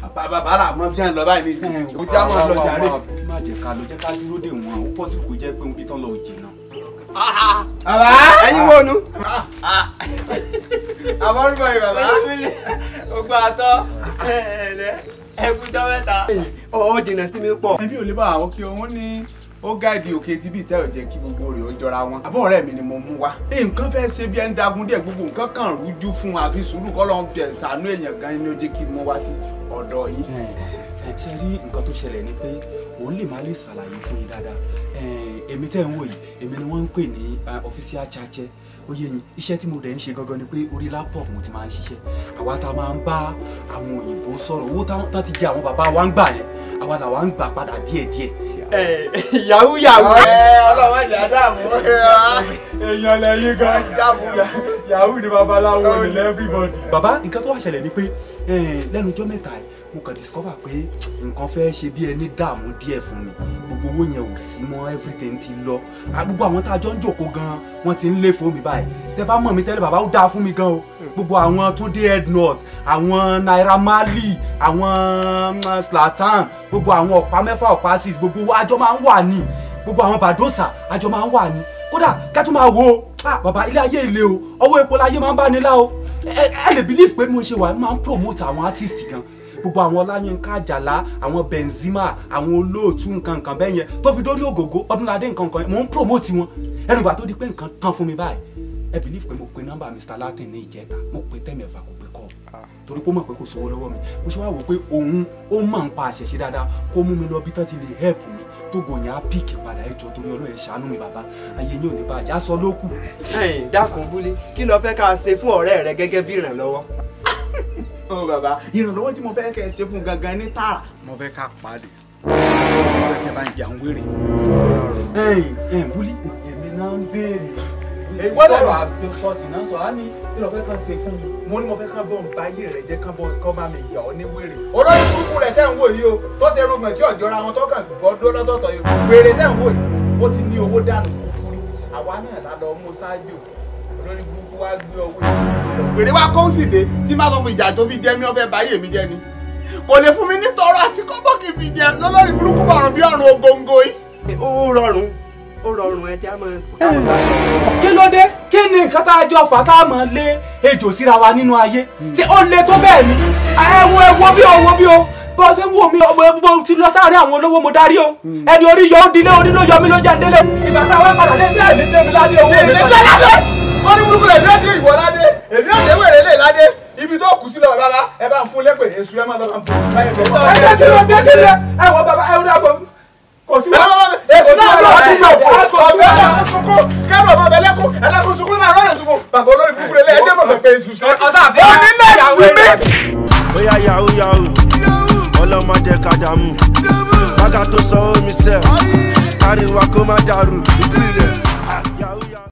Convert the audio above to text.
bàbá là mọ bí ẹ ń lọ báyìí nísìnyí kò já mọ́ lọ jàre. má jẹ́ ká lọ jẹ́ ká dúró dè wọ́n ó pọ̀ sí kò jẹ́ pé òun bí tán lọ jìnnà. bàbá ẹ̀yin wo nu. àbọ̀rúbọ̀ yìí bàbá. ogbó àtọ ẹkújọ mẹ́ta. ó jìnnà sí mi pọ̀. ẹbí ò lè bá àwọn kí òun ní ó gáàdì òkè tí bíi tẹ́ ò jẹ́ kí gbogbo rẹ̀ ó jọra wọn. àbọ̀ ọ̀rẹ́ mi ni mo mú wá. nǹkan fẹ́ ṣe bí ẹni dagun díẹ̀ gbogbo nǹkan kan rújú fún wa àfi sùúrù kọ́ lọ́n bẹ̀ sànú èèyàn gan ni ó jẹ́ kí n mú wá sí ọ̀dọ̀ yín. ẹ ṣe rí nǹkan tó ṣẹlẹ̀ ni pé òun lè má lè ṣàlàyé fún yín dáadáa èmi tẹ́ ń wò yìí èmi ni wọ́n ń pè ní official chache ó yé yín iṣẹ́ tí mo dẹ̀ ń ṣe gangan ni pé orí laptop mo ti máa ń ṣiṣẹ́ àwa tá a máa ń bá àwọn òyìnbó sọ̀rọ̀ owó tán ti jẹ àwọn bàbá wa ń gbà yẹn àwa làwa ń gbà padà díẹ̀díẹ̀. yahoo yahoo. ọlọ́wọ́ ìjà dààmú. èèyàn lẹ́yìn gan yahoo ni babaláwo ni everybody. bàbá nǹkan tó wà ṣẹlẹ̀ ni pé lẹ́nu ọjọ́ mẹ́ta yìí mo kàn discover pé nǹkan fẹ́ ṣe bí ẹni dààmú díẹ̀ fún mi gbogbo owó yẹn ò sí mọ́ everything ti lọ gbogbo àwọn tá a jọ ń jòkó gan wọ́n ti ń lé fún mi báyìí tẹ bá mọ̀ mi tẹ́lẹ̀ bàbá ó dáa fún mi gan o gbogbo àwọn Túndé Headnut àwọn Naira Marley àwọn Zlatan gbogbo àwọn ọ̀pá mẹ́fà ọ̀pá six gbogbo àjọ máa ń wà ní gbogbo àwọn Badosa àjọ máa ń wà ní kódà kẹ́tù máa wo bàbá ilé ayé ilé o ọwọ́ epo láyé máa ń bá ní lá o ẹ lè believe pé mo ṣe wà máa ń promote àwọn artist gan gbogbo àwọn ọláyínká àjàlá àwọn benzema àwọn olóòtú nǹkan nǹkan bẹ́ẹ̀ yẹn tó fi dórí ògògó ọdúnladé nǹkan nǹkan yẹn mò ń promote wọn ẹnu ìgbà tó di pé nǹkan tán fún mi báyìí ẹ believe pé mo pe nọ́mbà Mr Latin ní ìjẹta mo pe tẹ́mẹ̀fà kò pé kọ́ torí pé ó mọ̀ pé kò sówó lọ́wọ́ mi mo ṣe wá wò pé òun ó mọ̀ ń pa àṣẹṣe dáadáa kó mú mi lọ bí tán ti lè help mi tó gòyìn á píìkì padà ẹ jọ torí ọlọ́ọ̀ ẹ ṣàánú mi bàbá ayé yín ò ní bàjẹ́ aṣọ ló kù. ẹ̀yin dákun búlé kí lo fẹ́ ká ṣe fún ọ̀rẹ́ rẹ gẹ́gẹ́ bí ìrànlọ́wọ́. ó bàbá ìrànlọ́wọ́ tí mo fẹ́ kẹ́ ẹ ṣe fún gangan ní tààrà mo fẹ́ ká pàdé mo fẹ́ kẹ́ bá ń jẹ àwọn wèrè. ẹ̀yin ẹ̀yin búlí èmi náà ń béèrè Èwo lẹ wà? sọ̀tì náà sọ á ní kí ló fẹ́ kàn ṣe fún mi. mo ní mo fẹ́ ká bọ̀ ń bá ayé rẹ̀ jẹ́ ká bọ̀ kọ́ bá mi yà ọ́ ní wèrè. olórí burúkú rẹ̀ tẹ́ ń wò yìí o tó ṣe irúgbọ̀n tí ọ̀jọ́ra wọn tó kàn gbọ́dọ̀ lọ́tọ̀ọ̀tọ̀ yìí wèrè tẹ́ ń wò yìí ó ti ní owó dànù kúkúrú àwa náà la lọ mú ṣáájú olórí burúkú wá gbé ọwọ́ yìí. wèrè wá kó sì dé tí má sọ fún ìjà tó fi jẹ mí ọbẹ̀ báyé mi jẹ ni kò lè fún mi ní tọrọ àti kọ́bọ̀ kì í fi jẹ lọ́lọ́rí burúkú bọ̀rùn bí ọ̀run ògóńgó yìí. ó rọrùn ó rọrùn ẹja máa. kí ló dé kí ni nǹkan tá a jọ fà tá a mọ̀ lé ejò síra wa nínú ayé tí ó le tó bẹ́ẹ̀ ni ẹ wo ẹ wo bí o wo bí o bó ṣe ń wò mí mo ti lọ sáré àwọn olówó mo darí o ẹni orí yọ ó dilé orí ló yọ mí ló jẹ délé ìgbà táwọn padà dé sí àìní tẹ́mi ládé owó mi. èmi tẹ́ ládé wọ́n ní burúkú rẹ̀ bí ó dé ìwọ ládé èmi ò dé wèrè lè ládé ibi tó kù sí lọ bàbá ẹ bá ń fún lépè èṣù ẹ máa lọ bá ń fún báyìí tó bá ẹ jẹ́ sí ló dé kílẹ̀ ẹ wọ bàbá ẹ wọ́n dàgbọ́ kò sí ẹ bá èṣù náà lọ ọdún náà ọ̀fẹ́ ọ̀fẹ́ sunkún kẹ́rù ọmọ ọbẹ̀ lẹ́kún ẹlẹ́kún sunkún náà lọ́rẹ̀ sunkún bàbá olórí burúkú rẹ̀ lẹ́yìn ẹjẹ́ mọ̀ pé èṣù sọ onílẹ̀ tì mí. bóyá yahoo yahoo ọlọ́mọdé kàdàmú bàgà tó sọ omi sẹ́ káríwá kó má dàrú ìpìlẹ̀.